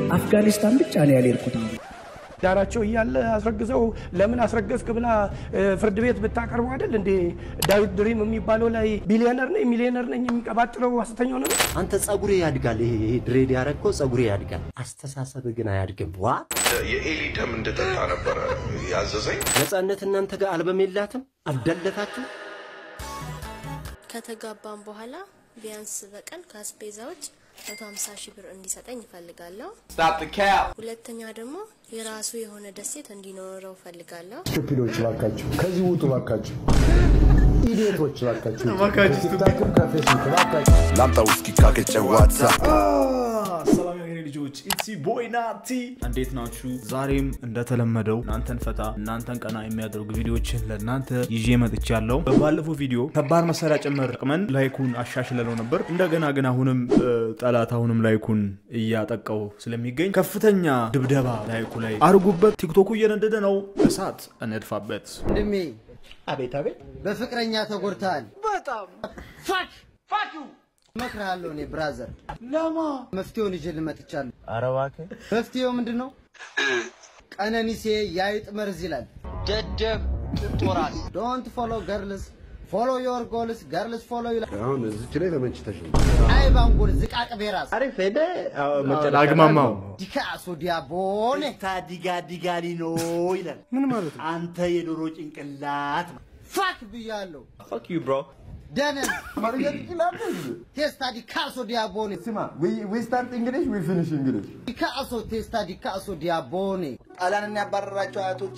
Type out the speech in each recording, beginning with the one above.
አፍጋኒስታን ብቻ ነው ያልሄድኩት። ዳራቸው እያለ አስረግዘው ለምን አስረገዝክ ብላ እ፣ ፍርድ ቤት ብታቀርቡ አይደል እንዴ? ዳዊት ድሪም የሚባለው ላይ ቢሊዮነር ነኝ ሚሊዮነር ነኝ የሚቀባጥረው ሐሰተኛው ነው። አንተ ጸጉሬ ያድጋል። ይሄ ይሄ ድሬድ ያረግከው ጸጉሬ ያድጋል። አስተሳሰብ ግን አያድግም። ዋ የኤሊ ደም እንድጠጣ ነበረ ያዘዘኝ። ነጻነት እናንተ ጋር አልበም የላትም አልደለታችሁ። ከተጋባም በኋላ ቢያንስ በቀን ከአስቤዛ ውጭ 150 ሺህ ብር እንዲሰጠኝ እፈልጋለሁ። ሁለተኛ ደግሞ የራሱ የሆነ ደሴት እንዲኖረው እፈልጋለሁ። ስቱፒዶች ባካችሁ ከዚህ ውጡ ባካችሁ። ኢዲየቶች ባካችሁ ከቲክታክም ከፌስቡክ ባካችሁ። ላምጣ ውስኪ ካገጨ ዋትሳፕ ሰላም የሀገሬ ልጆች ኢትሲ ቦይ ናቲ እንዴት ናችሁ? ዛሬም እንደተለመደው እናንተን ፈታ እናንተን ቀና የሚያደርጉ ቪዲዮዎችን ለእናንተ ይዤ መጥቻለሁ። በባለፈው ቪዲዮ ከባድ መሳሪያ ጭምር ጠቅመን ላይኩን አሻሽለነው ነበር። እንደገና ግን አሁንም እ፣ ጠላት አሁንም ላይኩን እያጠቃው ስለሚገኝ ከፍተኛ ድብደባ ላይኩ ላይ አርጉበት። ቲክቶኩ እየነደደ ነው። እሳት እንድፋበት። ወንድሜ አቤት አቤት በፍቅረኛ ተጎድተሃል። በጣም ፋክ ፋክ እመክርሃለሁ። እኔ ብራዘር ለማ መፍትሄውን ይዤ ልመጥቻለሁ። ኧረ እባክህ መፍትሄው ምንድን ነው? ቀነኒሴ የአይጥ መርዝ ይላል። ደደብ ጦራል ዶንት ፎሎ ገርልስ ፎሎ ዮር ጎልስ ገርልስ ፎሎ ይላል። አሁን እዚች ላይ ተመችተሽ ነው። አይ ባንጎል ዝቃቅ ቤራስ አሪፍ ሄደ አግማማው ዲካሶ ዲያቦኔ ታዲጋ ዲጋሊ ነው ይላል። ምን ማለት ነው? አንተ የዶሮ ጭንቅላት ፋክ ብያለሁ። ፋክ ዩ ብሮ ደነን አማርኛ ትችላለህ እንዴ? ቴስታ ዲካሶ ዲያቦኔ ስማ ዊ ስታርት እንግሊሽ ዊ ፊኒሽ እንግሊሽ ዲካሶ ቴስታ ዲካሶ ዲያቦኔ ጣሊያንን ያባረራቸው አያቶቼ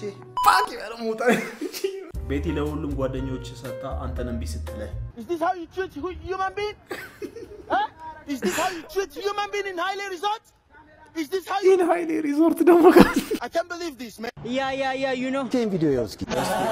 ቤቲ ለሁሉም ጓደኞች ሰጥታ አንተን እምቢ ስትልህ Is this how you treat hu- human being? huh? Is this how you treat human being in Haile Resort? Is this how you... ይህን ሀይሌ ሪዞርት ደግሞ I can't believe this, man. ይህን ቪዲዮ ያው እስኪ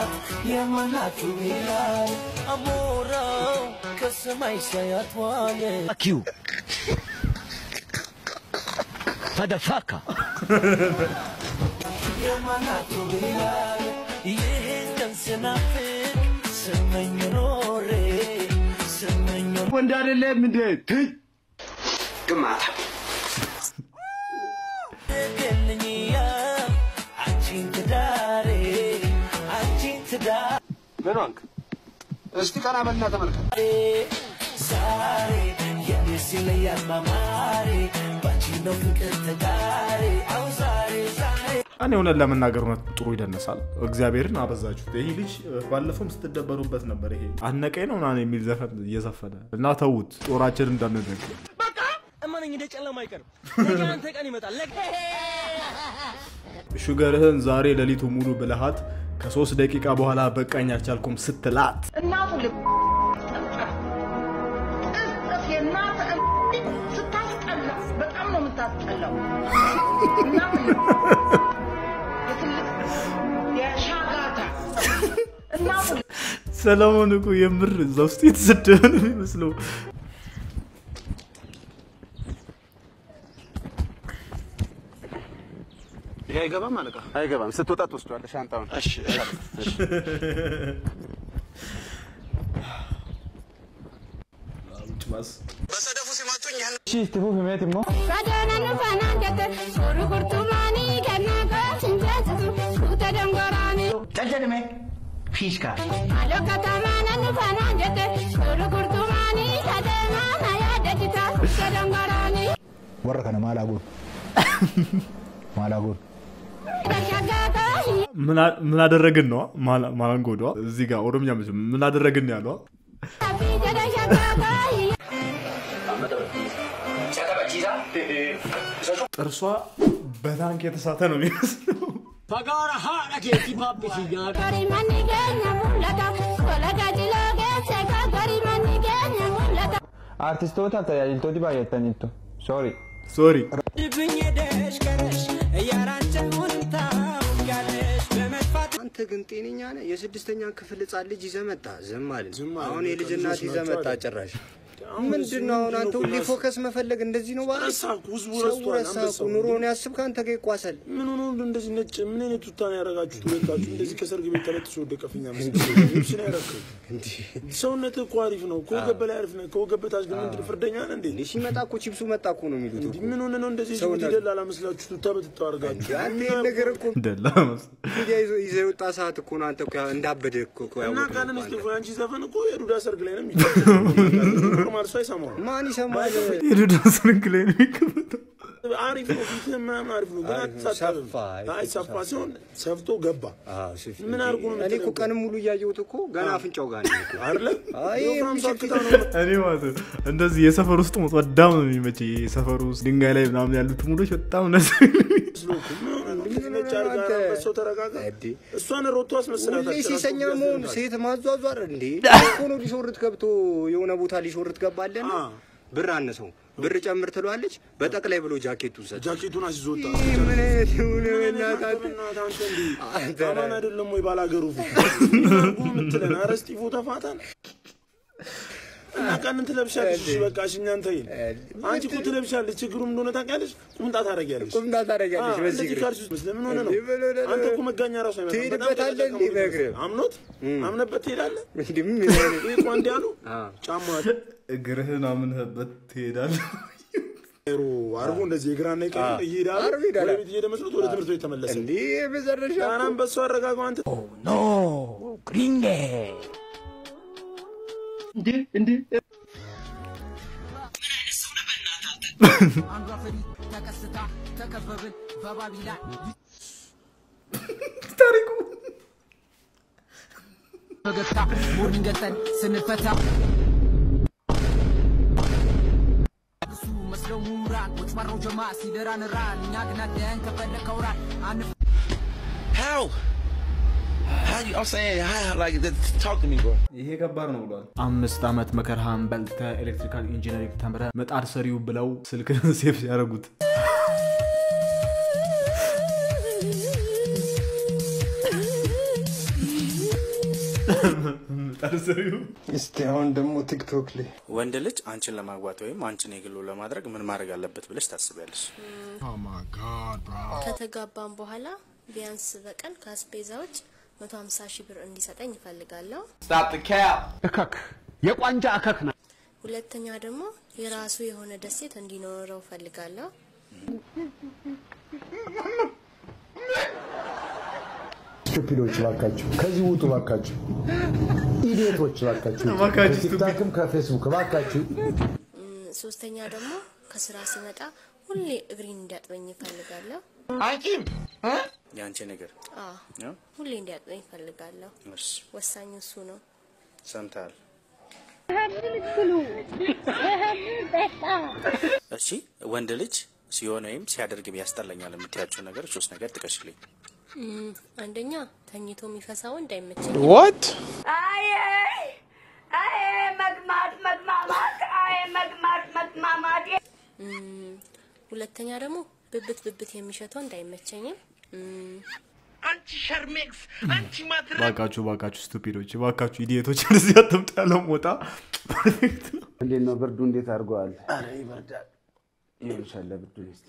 ወንድ አይደለም እንዴ? ትይ ምን ሆንክ? እስቲ ቀና በልና ተመልከት። እኔ እውነት ለመናገር እውነት ጥሩ ይደነሳል። እግዚአብሔርን አበዛችሁት። ይሄ ልጅ ባለፈውም ስትደበሩበት ነበር። ይሄ አነቀኝ ነው ምናምን የሚል ዘፈን እየዘፈነ እና ተዉት፣ ጦራችን እንዳንደግ እመነኝ እንደ ጨለማ አይቀርም። ነገ አንተ ቀን ይመጣል። ነገ ሹገርህን ዛሬ ሌሊቱ ሙሉ ብልሃት ከሶስት ደቂቃ በኋላ በቃኝ አልቻልኩም ስትላት እናቱ ልብ ቅጽፍ የእናት ስታስጠላ በጣም ነው የምታስጠላው። እናት ልብ የትልቅ የሻጋታ እናቱ ልብ ሰለሞን እኮ የምር እዛ ውስጥ የተሰደበ ነው የሚመስለው። ይሄ አይገባም አለቃ። አይገባም። ስትወጣ ትወስደዋለህ ሻንጣውን። እሺ በሰደፉ ሲመጡኝ ያን ጨጀድሜ ፊሽካ warra kana maal haguun maal haguun ምን አደረግን ነው ማላንጎዷ እዚህ ጋር ኦሮምኛ መቼም ምን አደረግን ነው ያለው ጥርሷ በታንክ የተሳተ ነው የሚመስለው Fagaara haadha keetii paappisi nyaata. Artistoota tajaajiltooti baay'ataniittu. Sorry. ሶሪ አንተ ግን ጤነኛ ነህ? የስድስተኛ ክፍል ህጻን ልጅ ይዘህ መጣ። ዝም አልን። አሁን የልጅ እናት ይዘህ መጣ ጭራሽ። ምንድን ነው አሁን አንተ ሁሌ ፎከስ መፈለግ እንደዚህ ነው ባለ ረሳኩ፣ ህዝቡ ሰው ረስቷል። ረሳኩ። አንበሳው ኑሮውን ያስብ ከአንተ ጋር ይቋሰል። ምን ሆኖ እንደዚህ ነጭ ምን አይነት ቱታ ነው ያደረጋችሁት? ሁለታችሁ እንደዚህ ከሰርግ ቤት ተለጥሶ ወደቀ ፊኛ መስሎኝ ልብስ ነው ያደረግከው። ሰውነትህ እኮ አሪፍ ነው። ከወገብ በላይ አሪፍ ነው። ከወገብ በታች ግን ምንድን ፍርደኛ ነህ እንዴ? ሲመጣ እኮ ቺፕሱ መጣ እኮ ነው የሚሉት እኮ። ምን ሆነ ነው እንደዚህ ሰውነት- ጅቡቲ ደላላ መስላችሁ ቱታ በትታው አድርጋችሁ አንተ ይሄን ነገር እኮ ደላ መስ- ሚዲያ ይዞ ይዘህ የወጣ ሰዓት እኮ ነው አንተ እኮ ያ- እንዳበደ እኮ እኮ እና ያወቅነው ቃልን እኮ እስጢፎ አንተ። ያንቺ ዘፈን እኮ የዱዳ ሰርግ ላይ ነው የሚጫወተው። ኖርማል ሰው አይሰማውም። ማን ይሰማል? የዱዳ ሰርግ ላይ ነው የሚቀመጠው። አሪፍ ነው፣ ፊትህ ምናምን አሪፍ ነው፣ ግን አሪፍ ነው፣ አትሳጠብም። ሰፋ፣ አይ ሰፋ ሲሆን ሰፍቶ ገባ። ምን አድርጎ ነው እኔ እኮ ቀንም ሙሉ እያየሁት እኮ ገና አፍንጫው ጋር ነው እኮ። አይደለ? አይ የወፍራም ሰው የሚችል አክታ ነው እኔ ማለት ነው እንደዚህ የሰፈር ውስጥ ሞት በጣም ነው የሚመቸኝ። የሰፈር ውስጥ ድንጋይ ላይ ምናምን ያሉት ሙዶች በጣም ነው ነጭ አድርጋ አንበሳው ተረጋጋ። እሷን ሮቶ አስመስላታል። ሁሌ ሲሰኛ መሆን ሴት ማዟዟር እንዴ እኮ ነው። ሊሾርት ገብቶ የሆነ ቦታ ሊሾርት ገባለና ብር አነሰው ብር ጨምር ትለዋለች። በጠቅላይ ብሎ ጃኬቱን ሰጥ ጃኬቱን አስይዞታ ይህ ምን አይነት የሆነ በእናትህ አንተ አማን አይደለም ወይ ባላገሩ ፊት አርጉ የምትለን ኧረ እስጢፎ ተፋታን እና ቀንን ትለብሻለሽ። እሺ በቃ እሺ እኛን ተይን። አንቺ እኮ ትለብሻለሽ። ችግሩ ምን እንደሆነ ታውቂያለሽ? ቁምጣ ታደርጊያለሽ። ቁምጣ ታደርጊያለሽ አዎ፣ በዚህ እንደዚህ እግርሽ። ካልሽ ውስጥ ለምን ሆነ ነው? እንዲህ ብሎ ደግሞ አንተ እኮ መጋኛ ራሱ አይመጣም። በጣም ትሄድበታለህ እንዲህ ተጠቀሙ። በእግርህ። አምኖት አምነበት ትሄዳለህ። እንዲህ ምን አይነት ይሄ እኮ እንዲህ አሉ ጫማ እግርህን አምነህበት ትሄዳለህ። ሮ አርጎ እንደዚህ የግራና የቀኝ እየሄዳለ አርጎ ይሄዳል። ወደ ቤት እየሄደ መስሎት ወደ ትምህርት ቤት ተመለሰ። እንዲህ በዘረሻ ጣናን በሱ አረጋጋው አንተ ኖ ግሪንጌ እንዴ እንዴ አንዷ ፈሪ ተከስታ ተከበብን በባቢላ ታሪኩ ፈገግታ ሞርኒንግ ገጠን ስንፈታ እሱ መስለው ምሁራን ቁጭ ባረው ጀማ ሲደራን ራን እኛ ግን አደን ከፈለከው ራን አንፍ How? How you? I'm saying, how? Like, that- talk to me, bro. ይሄ ከባድ ነው ብሏል። አምስት ዓመት መከርሃን በልተህ ኤሌክትሪካል ኢንጂነሪንግ ተምረህ ምጣድ ሰሪው ብለው ስልክህን ሴፍ ያደረጉት ምጣድ ሰሪው እስቲ አሁን ደግሞ ቲክቶክ ላይ ወንድ ልጅ አንቺን ለማግባት ወይም አንቺን የግሉ ለማድረግ ምን ማድረግ አለበት ብለሽ ታስቢያለሽ? ከተጋባም በኋላ ቢያንስ በቀን ከአስቤዛዎች 150 ሺህ ብር እንዲሰጠኝ እፈልጋለሁ። እከክ የቋንጃ እከክ ና ሁለተኛ ደግሞ የራሱ የሆነ ደሴት እንዲኖረው እፈልጋለሁ። ስቱፒዶች ባካችሁ ከዚህ ውጡ ባካችሁ። ኢዲየቶች ባካችሁ እባካችሁ ከቲክታክም ከፌስቡክ ባካችሁ። እም፣ ሶስተኛ ደግሞ ከስራ ስመጣ ሁሌ እግሬን እንዲያጥበኝ እፈልጋለሁ። አንቺም የአንቺ ነገር አዎ ነው? ሁሌ እንዲያጥበኝ እፈልጋለሁ። እሺ፣ ወሳኙ እሱ ነው። ሰምተሃል? እሺ፣ ወንድ ልጅ ሲሆን ወይም ሲያደርግ ያስጠላኛል የምትያቸው ነገሮች ሶስት ነገር ጥቀሽልኝ። እም፣ አንደኛ ተኝቶ የሚፈሳ ወንድ አይመቸኝ። What? አይ አይ መግማት መግማማት አይ መግማት መግማማት እም፣ ሁለተኛ ደግሞ ብብት ብብት የሚሸት ወንድ አይመቸኝም። እም፣ አንቺ ሸርሜክስ አንቺ ማትረ ባካችሁ ባካችሁ ስቱፒዶች ባካችሁ ኢዲየቶች እንደዚህ አትምጡ ያለው ሞጣ ፐርፌክት ነው። እንዴት ነው ብርዱ? እንዴት አድርገዋል? ኧረ ይበርዳል። ይኸውልሻለ ብርዱን እስኪ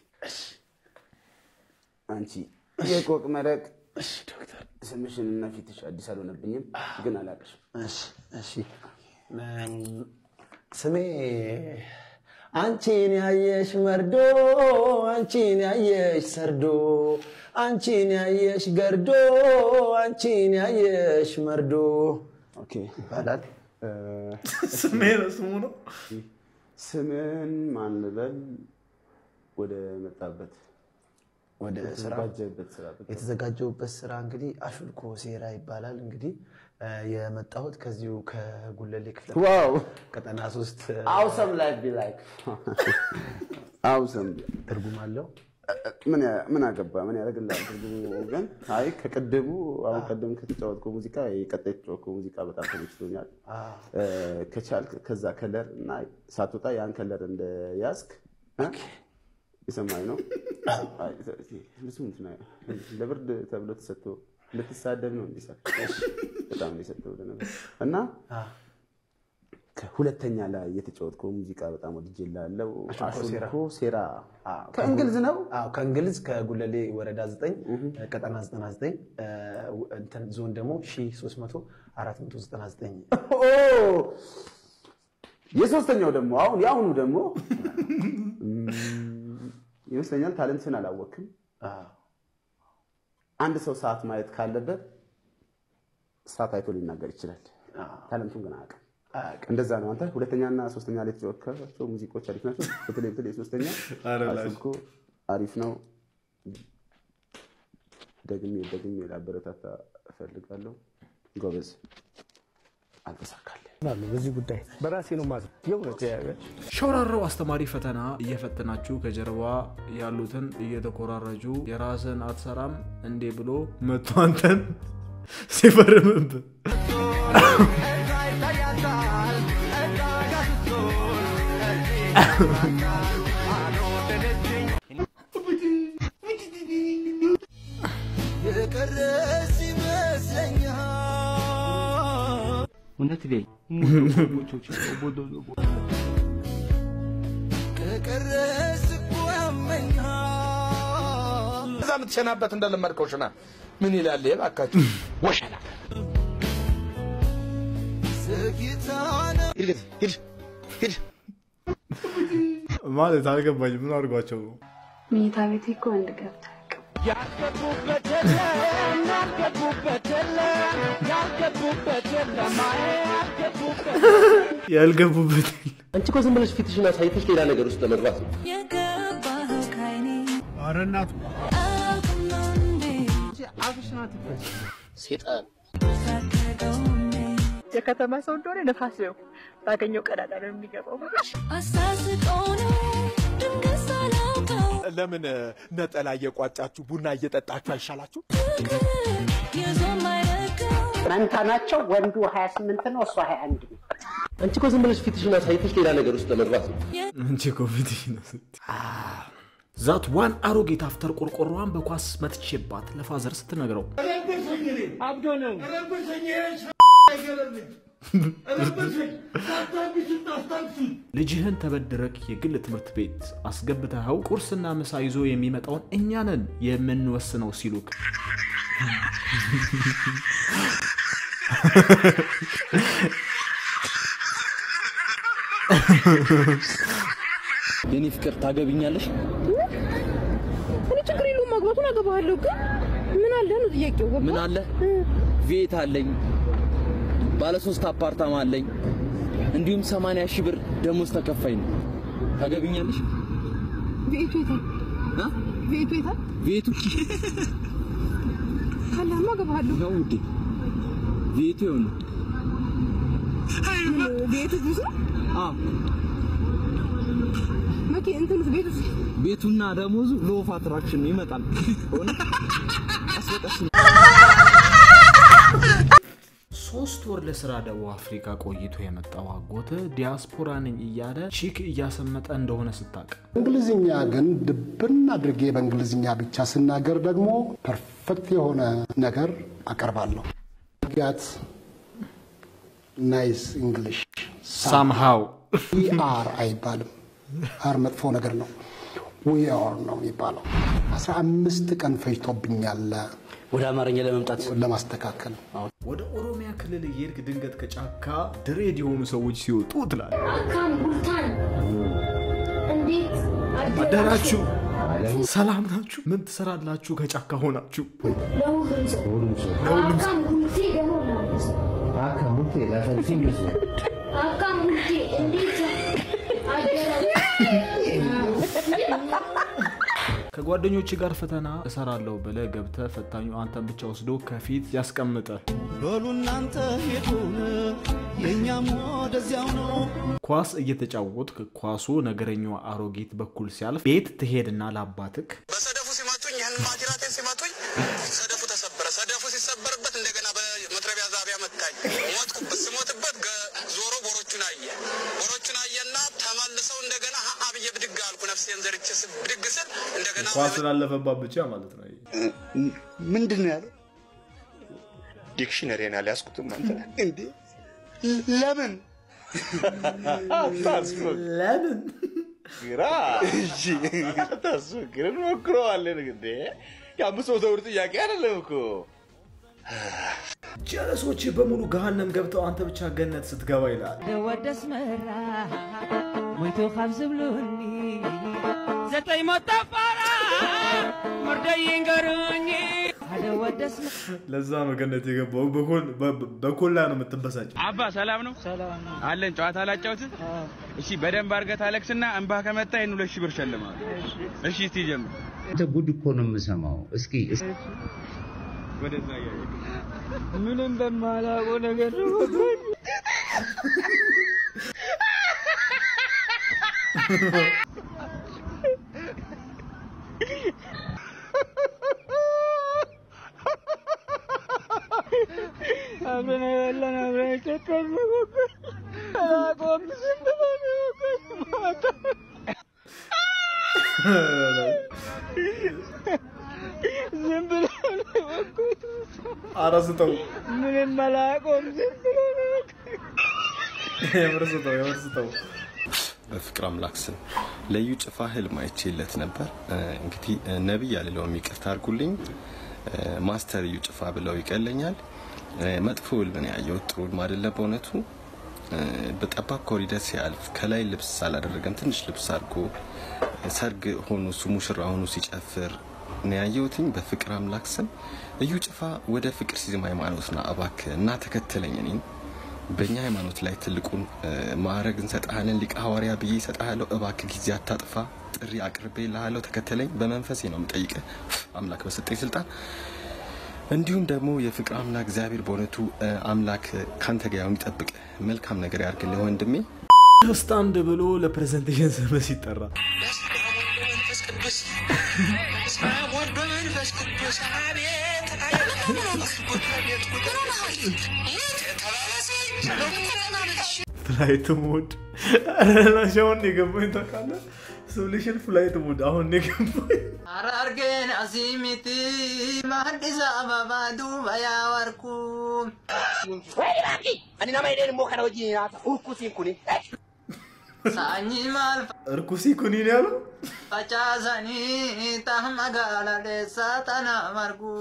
አንቺ የቆቅ መረቅ ስምሽን እና ፊትሽ አዲስ አልሆነብኝም፣ ግን አላቅሽም። እሺ እሺ ስሜ አንቺን ያየሽ መርዶ አንቺን ያየሽ ሰርዶ አንቺን ያየሽ ገርዶ አንቺን ያየሽ መርዶ ኦኬ ይባላል። ስሜ ነው ስሙ ነው። ስምን ማን ልበል? ወደ መጣበት ወደ ስራ የተዘጋጀበት ስራ ብቅ- የተዘጋጀውበት ስራ እንግዲህ አሹልኮ ሴራ ይባላል። እንግዲህ እ፣ የመጣሁት ከዚሁ ከጉለሌ ክፍለ ዋው ቀጠና ሶስት አውሰም ላይፍ ቢ ላይክ አውሰም ትርጉም አለው። ምን ያ- ምን አገባ ምን ያደርግልሃል ትርጉሙ ግን አይ ከቅድሙ አሁን ቀደም ከተጫወትከው ሙዚቃ የቀጣይ የተጫወትከው ሙዚቃ በጣም ተመችቶኛል እ፣ ከቻልክ ከዛ ከለር እና ሳትወጣ ያን ከለር እንደ ያዝክ እ? የሰማኝ ነው አይ፣ እሱ እንትን አይ- ለብርድ ተብሎ ተሰጥቶ ልትሳደብ ነው እንዲሳ በጣም ነው የሰጠው ለነገሩ እና ከሁለተኛ ላይ የተጫወትከው ሙዚቃ በጣም ወድጄልሃለሁ። አሹልኮ ሴራ። አሹልኮ ሴራ ከእንግሊዝ ነው። አዎ ከእንግሊዝ ከጉለሌ ወረዳ 9 ቀጠና 99 እ፣ እንትን ዞን ደግሞ 1300 499 ኦ! የሶስተኛው ደግሞ አሁን የአሁኑ ደግሞ እም፣ ይመስለኛል ታለንትን አላወቅም። አንድ ሰው ሰዓት ማየት ካለበት ሰዓት አይቶ ሊናገር ይችላል። ታለንቱን ግን አያውቅም። እንደዛ ነው። አንተ ሁለተኛና ሶስተኛ ላይ የተጫወትካቸው ሙዚቃዎች አሪፍ ናቸው። በተለይ በተለይ ሶስተኛ ኧረ ላሽ። አሹልኮ አሪፍ ነው። ደግሜ ደግሜ ላበረታታ እፈልጋለሁ። ጎበዝ። አልተሳካልህ። በዚህ ጉዳይ በራሴ ነው ማለት የእውነት ሸውራራው አስተማሪ ፈተና እየፈተናችሁ ከጀርባ ያሉትን እየተኮራረጁ የራስን አትሰራም እንዴ ብሎ መቶ አንተን ሲፈርምብ የቀረስ ይመስለኛል እውነት ላይ ከቀረስ እኮ ያመኛል እዛ የምትሸናበት እንደለመድከው ሽና ምን ይላል ይሄ እባካችሁ ወሸላ ዘግይታነ ሂድ ሂድ ሂድ ማለት አልገባኝ። ምን አድርጓቸው ነው? መኝታ ቤቴ እኮ ወንድ ገብታ ያልገቡበት የለም ያልገቡበት የለም ያልገቡበት የለም አይ ያልገቡበት ያልገቡበት አንቺ እኮ ዝም ብለሽ ፊትሽን አሳይተሽ ሌላ ነገር ውስጥ ለመግባት ነው። የገባኸው ካይኔ ኧረ እናቱ ሴጣን የከተማ ሰው እንደሆነ ነፋስ ነው። ባገኘው ቀዳዳ ነው የሚገባው። አሳስቀው ነው ድንገት ሳላውቀው ለምን ነጠላ እየቋጫችሁ ቡና እየጠጣችሁ አይሻላችሁ? ይዞ ማይለቀው መንታ ናቸው። ወንዱ 28 ነው፣ እሷ 21 ነው። አንቺ እኮ ዝም ብለሽ ፊትሽን አሳይተሽ ሌላ ነገር ውስጥ ለመግባት ነው። አንቺ ኮቪድ ነው ዛት ዋን አሮጌት አፍተር ቆርቆሮዋን በኳስ መትቼባት ለፋዘር ስትነግረው አብዶ ነው ልጅህን ተበድረክ የግል ትምህርት ቤት አስገብተኸው ቁርስና ምሳ ይዞ የሚመጣውን እኛንን የምንወስነው ሲሉክ የኔ ፍቅር ታገብኛለሽ? እኔ ችግር የለውም ማግባቱን አገባሃለሁ። ግን ምን አለ ነው ጥያቄው። ገባ? ምን አለ? ቤት አለኝ፣ ባለ ሶስት አፓርታማ አለኝ፣ እንዲሁም 80 ሺህ ብር ደሞዝ ተከፋይ ነው። ታገብኛለሽ? ቤቱ የታል? አ? ቤቱ የታል? ቤቱ ካለህማ አገባሃለሁ። ነው ውዴ፣ ቤቱ ይሁን። ምን ቤቱ ብዙ ነው? አዎ፣ መኪ እንትንስ ቤቱ ቤቱና ደሞዙ ሎፍ አትራክሽን ይመጣል። ሆነ ቀስ በቀስ ሶስት ወር ለስራ ደቡብ አፍሪካ ቆይቶ የመጣው አጎት ዲያስፖራ ነኝ እያለ ቺክ እያሰመጠ እንደሆነ ስታቅ እንግሊዝኛ ግን ድብን አድርጌ በእንግሊዝኛ ብቻ ስናገር ደግሞ ፐርፌክት የሆነ ነገር አቀርባለሁ። ጋት ናይስ እንግሊሽ ሳምሃው አር አይባልም። አር መጥፎ ነገር ነው። ዊ አር ነው የሚባለው። አስራ አምስት ቀን ፈጅቶብኛል ወደ አማርኛ ለመምጣት ለማስተካከል። ወደ ኦሮሚያ ክልል እየሄድክ ድንገት ከጫካ ድሬድ የሆኑ ሰዎች ሲወጡ ትላል አካም ቡልታን እንዴት አደራችሁ ሰላም ናችሁ ምን ትሰራላችሁ ከጫካ ሆናችሁ ለሁሉም ሰው አካም ቡልቴ ደግሞ ማለት ነው። አካም ቡልቴ ላፈልፊ አካም ቡልቴ እንዴት ከጓደኞች ጋር ፈተና እሰራለሁ ብለህ ገብተህ ፈታኙ አንተን ብቻ ወስዶ ከፊት ያስቀምጠ በሉ እናንተ ሄዱን የእኛም ወደዚያው ነው። ኳስ እየተጫወትክ ኳሱ ነገረኛዋ አሮጊት በኩል ሲያልፍ ቤት ትሄድና ለአባትክ በሰደፉ ሲመቱኝ ይህን ማጅራቴን ሲመቱኝ ሰደፉ ተሰበረ። ሰደፉ ሲሰበርበት እንደገና በመጥረቢያ ዛቢያ መታኝ። ሞትኩበት። ስሞትበት ገ- ዞሮ ቦሮቹን አየ። ቦሮቹን አየና ተመልሰው እንደገና ሀ ብዬ ብድግ አልኩ። ነፍሴን ዘርቼ ስ- ብድግ ስል እንደገና ኳስ ስላለፈባት ብቻ ማለት ነው ምንድን ነው ያለው? ዲክሽነሪን አልያዝኩትም አንተ እንዴ ለምን ለምን ግራ እሺ፣ አታስፈግር፣ እንሞክረዋለን። እንዴ የአምስት መቶ ብር ጥያቄ አይደለም እኮ። ጀለሶች በሙሉ ገሃነም ገብተው አንተ ብቻ ገነት ስትገባ ይላል። ደወደስ መራ ሞይቶ ካብ ዝብሉኒ ዘጠኝ ሞት ተፋራ መርደይ ይንገሩኝ ሓደ ወደስ ለዛ ነው ገነት የገባው። በኮል- በ- በኮላ ነው የምትበሳጭ። አባ ሰላም ነው? አለን። ጨዋታ ላጫውት? እሺ፣ በደንብ አድርገህ ታለቅስና እንባ ከመጣ ይህን ሁለት ሺህ ብር ሸልማለሁ። እሺ፣ እስቲ ጀምር። አንተ ጉድ እኮ ነው የምሰማው። እስኪ እስኪ ወደዛ እያየ ምንም በማላውቀው ነገር ነው አብረን የበላን አብረን የጠጣን ነው እኮ። አላውቀውም ዝም ብሎ ነው እኮ ማታ ዝም ብሎ ነው እኮ ኧረ ስጠው፣ ምንም አላውቀውም ዝም ብሎ ነው እኮ። የምር ስጠው፣ የምር ስጠው። በፍቅር አምላክ ስም ለዩ ጭፋ ህልም አይቼለት ነበር። እ፣ እንግዲህ እ፣ ነቢይ አልለውም ይቅርታ አድርጉልኝ። እ፣ ማስተር እዩ ጭፋ ብለው ይቀለኛል። እ፣ መጥፎ ህልም ነው ያየሁት፣ ጥሩ ህልም አይደለም በእውነቱ። እ፣ በጠባብ ኮሪደር ሲያልፍ ከላይ ልብስ አላደረገም፣ ትንሽ ልብስ አድርጎ እ፣ ሰርግ ሆኖ እሱ ሙሽራ ሆኖ ሲጨፍር ነው ያየሁትኝ። በፍቅር አምላክ ስም እዩ ጭፋ ወደ ፍቅር ሲዝም ሃይማኖት ና እባክህ እና ተከተለኝ እኔን በእኛ ሃይማኖት ላይ ትልቁን እ፣ ማዕረግ እንሰጥሃለን ሊቀ ሐዋርያ ብዬ እሰጥሃለሁ። እባክህ ጊዜ አታጥፋ፣ ጥሪ አቅርቤ ልሃለሁ፣ ተከተለኝ። በመንፈሴ ነው የምጠይቅህ አምላክ በሰጠኝ ስልጣን። እንዲሁም ደግሞ የፍቅር አምላክ እግዚአብሔር በእውነቱ እ፣ አምላክ ካንተ ጋር የሚጠብቅ መልካም ነገር ያርግልህ ወንድሜ። ስታንድ ብሎ ለፕሬዘንቴሽን ስም ሲጠራ መንፈስ ቅዱስ በስመ አብ ወወልድ ወመንፈስ ቅዱስ አቤት አቤት ፍላይት ሙድ ላሻውን የገባኝ ታውቃለህ? ሶሉሽን ፍላይት ሙድ አሁን ነው የገባኝ። Arargeen asii miti maaddisa ababaa duuba yaa warku. Ani nama hidheen immoo kana wajjin nyaata urkusiin kuni. Saanyii maal እርኩሲ ኩኒን ያለው facaasanii ta'a magaala dheessaa tana margu.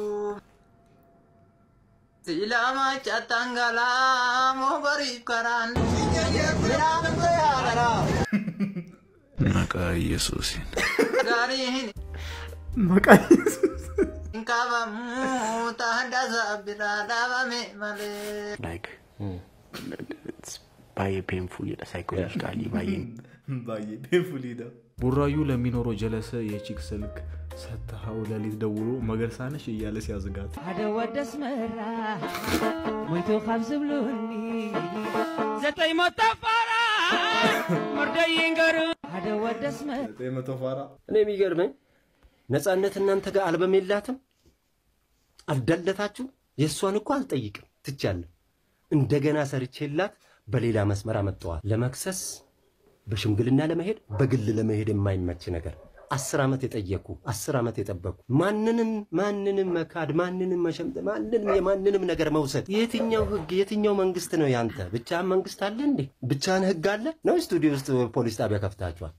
Silama cattangalaa mogoriif karaan. Biraamte yaadara. መቃ ኢየሱስን Gaariin መቃ hin qabamu ta'a biraa dhaabame malee. like it's baay'ee painful jedha psychologically baay'ee ባየ ፔንፉል ሄዳ ቡራዩ ለሚኖረው ጀለሰ የቺክ ስልክ ሰጥተኸው ሌሊት ደውሎ መገርሳነሽ እያለ ሲያዝጋት ሓደ ወደስ መራ ሞይቶ ካብ ዝብሉኒ ዘጠኝ ሞት ተፋራ መርደይ ይንገሩ ሓደ ወደስ መራ ዘጠኝ መቶ ፋራ እኔ የሚገርመኝ ነፃነት እናንተ ጋር አልበም የላትም አልዳለታችሁ የእሷን እኮ አልጠይቅም ትቻለሁ እንደገና ሰርቼላት በሌላ መስመር አመጣዋል ለመክሰስ በሽምግልና ለመሄድ በግል ለመሄድ የማይመች ነገር አስር ዓመት የጠየኩ አስር ዓመት የጠበኩ ማንንም ማንንም መካድ ማንንም መሸምጠ ማንንም የማንንም ነገር መውሰድ የትኛው ህግ የትኛው መንግስት ነው ያንተ ብቻህን መንግስት አለ እንዴ ብቻህን ህግ አለ ነው ስቱዲዮ ውስጥ ፖሊስ ጣቢያ ከፍታችኋል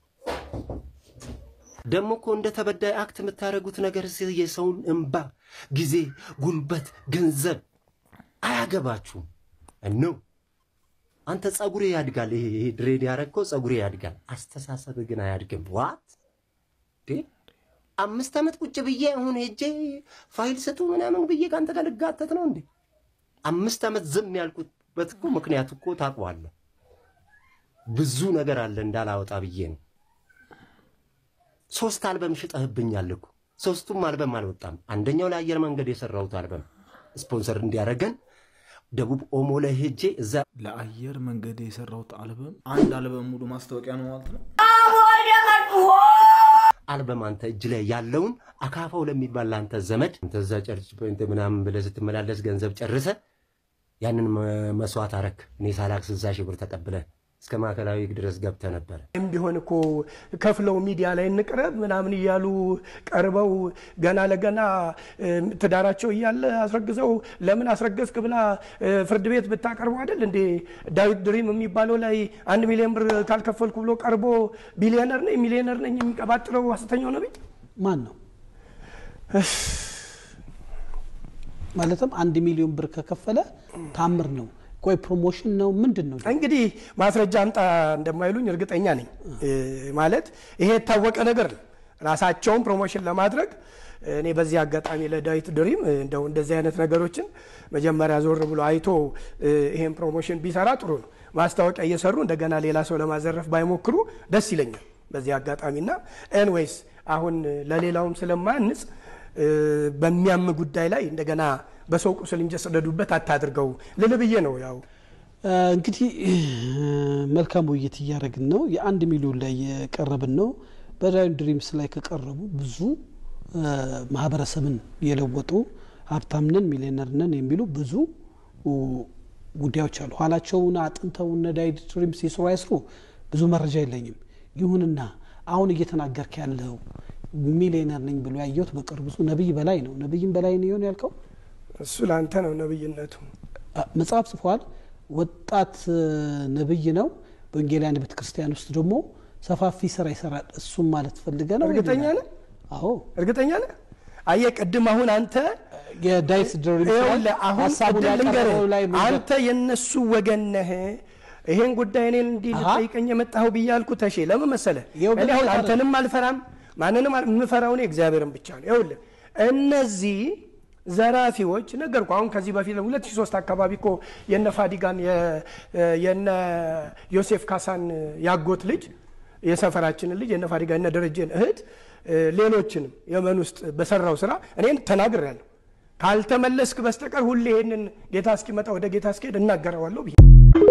ደግሞ እኮ እንደ ተበዳይ አክት የምታደርጉት ነገር ስ- የሰውን እንባ ጊዜ ጉልበት ገንዘብ አያገባችሁም ነው አንተ ጸጉሬ ያድጋል ይሄ ይሄ ድሬድ ያረግከው ጸጉሬ ያድጋል አስተሳሰብ ግን አያድግም ዋት አምስት ዓመት ቁጭ ብዬ አሁን ሄጄ ፋይል ስጡ ምናምን ብዬ ከአንተ ጋር ልጋተት ነው እንዴ አምስት ዓመት ዝም ያልኩበት እኮ ምክንያት እኮ ታውቀዋለህ ብዙ ነገር አለ እንዳላወጣ ብዬ ነው ሶስት አልበም ሽጠህብኛል እኮ ሶስቱም አልበም አልወጣም አንደኛው ለአየር መንገድ የሰራሁት አልበም ስፖንሰር እንዲያደርገን ደቡብ ኦሞ ላይ ሄጄ እዛ ለአየር መንገድ የሰራሁት አልበም አንድ አልበም ሙሉ ማስታወቂያ ነው ማለት ነው። አልበም አንተ እጅ ላይ ያለውን አካፋው ለሚባል ለአንተ ዘመድ አንተ እዛ ጨርጭ ፖይንት ምናምን ብለህ ስትመላለስ ገንዘብ ጨርሰ ያንን መ- መስዋዕት አረክ። እኔ ሳላክ ስልሳ ሺህ ብር ተቀብለ እስከ ማዕከላዊ ድረስ ገብተ ነበረ። ይህም ቢሆን እኮ ከፍለው ሚዲያ ላይ እንቅረብ ምናምን እያሉ ቀርበው ገና ለገና እ፣ ትዳራቸው እያለ አስረግዘው ለምን አስረገዝክ ብላ እ፣ ፍርድ ቤት ብታቀርቡ አይደል እንዴ? ዳዊት ድሪም የሚባለው ላይ አንድ ሚሊዮን ብር ካልከፈልኩ ብሎ ቀርቦ ቢሊዮነር ነኝ ሚሊዮነር ነኝ የሚቀባጥረው ሐሰተኛው ነቢይ ማን ነው? ማለትም አንድ ሚሊዮን ብር ከከፈለ ታምር ነው። ቆይ ፕሮሞሽን ነው ምንድን ነው? እንግዲህ ማስረጃ አምጣ እንደማይሉኝ እርግጠኛ ነኝ። እ፣ ማለት ይሄ የታወቀ ነገር ነው። ራሳቸውን ፕሮሞሽን ለማድረግ እኔ በዚህ አጋጣሚ ለዳዊት ድሪም እ፣ እንደው እንደዚህ አይነት ነገሮችን መጀመሪያ ዞር ብሎ አይቶ እ፣ ይሄን ፕሮሞሽን ቢሰራ ጥሩ ነው። ማስታወቂያ እየሰሩ እንደገና ሌላ ሰው ለማዘረፍ ባይሞክሩ ደስ ይለኛል በዚህ አጋጣሚና ኤንዌይስ አሁን ለሌላውም ስለማያንጽ እ፣ በሚያም ጉዳይ ላይ እንደገና በሰው ቁስል እንጀሰደዱበት አታድርገው ልል ብዬ ነው ያው እ፣ እንግዲህ እ፣ መልካም ውይይት እያደረግን ነው። የአንድ ሚሊዮን ላይ የቀረብን ነው። በዳዊት ድሪምስ ላይ ከቀረቡ ብዙ እ፣ ማህበረሰብን የለወጡ ሀብታም ነን ሚሊዮነር ነን የሚሉ ብዙ ኡ፣ ጉዳዮች አሉ። ኋላቸውን አጥንተው እነ ዳዊት ድሪምስ ይስሩ አይስሩ ብዙ መረጃ የለኝም። ይሁንና አሁን እየተናገርክ ያለው ሚሊዮነር ነኝ ብሎ ያየሁት በቅርቡ ብዙ ነቢይ በላይ ነው። ነቢይም በላይ ነው የሆነ ያልከው እሱ ለአንተ ነው ነብይነቱ። አ- መጽሐፍ ጽፏል። ወጣት እ፣ ነብይ ነው። በወንጌላውያን ቤተ ክርስቲያን ውስጥ ደግሞ ሰፋፊ ስራ ይሰራል። እሱም ማለት ፈልገ ነው። እርግጠኛ ነህ? አዎ እርግጠኛ ነህ? አየህ ቅድም አሁን አንተ የዳዊት ድሪምስ ላይ ይኸውልህ አሁን ሀሳቡን ቅድም ልንገርህ ያቀረበው ላይ ምን- አንተ የነሱ ወገን ነህ። ይሄን ጉዳይ እኔን እንዲህ ልጠይቀኝ የመጣኸው ብዬ አልኩህ። ተሼ ለምን መሰለህ? እኔ አሁን አንተንም አልፈራም ማንንም አል- የምፈራው እኔ እግዚአብሔርን ብቻ ነው። ይኸውልህ እነዚህ ዘራፊዎች ነገርኩ። አሁን ከዚህ በፊት 2003 አካባቢ እኮ የነ ፋዲጋን የ- የነ ዮሴፍ ካሳን ያጎት ልጅ የሰፈራችንን ልጅ የነ ፋዲጋ የነ ደረጀን እህት እ፣ ሌሎችንም የመን ውስጥ በሰራው ስራ እኔን ተናግሬያለሁ። ካልተመለስክ በስተቀር ሁሌ ይህንን ጌታ እስኪመጣ ወደ ጌታ እስኪሄድ እናገረዋለሁ ብዬ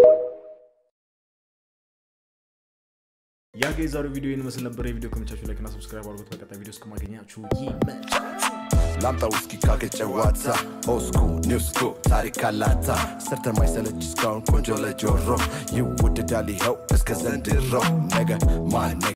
ያ ጋ የዛሬው ቪዲዮ ይህን መስል ነበር። የቪዲዮ ከመቻችሁ ላይክና ሰብስክራይብ አድርጉት። በቀጣይ ቪዲዮ እስከማገኛችሁ ይመቻችሁ። ላምጣ ውስኪ ካገጨ ዋታ ኦስኩ ኒውስኩ ታሪክ አላታ ሰርተ ማይሰለች እስካሁን ቆንጆ ለጆሮ ይወደዳል ይኸው እስከ ዘንድሮ ነገ ማን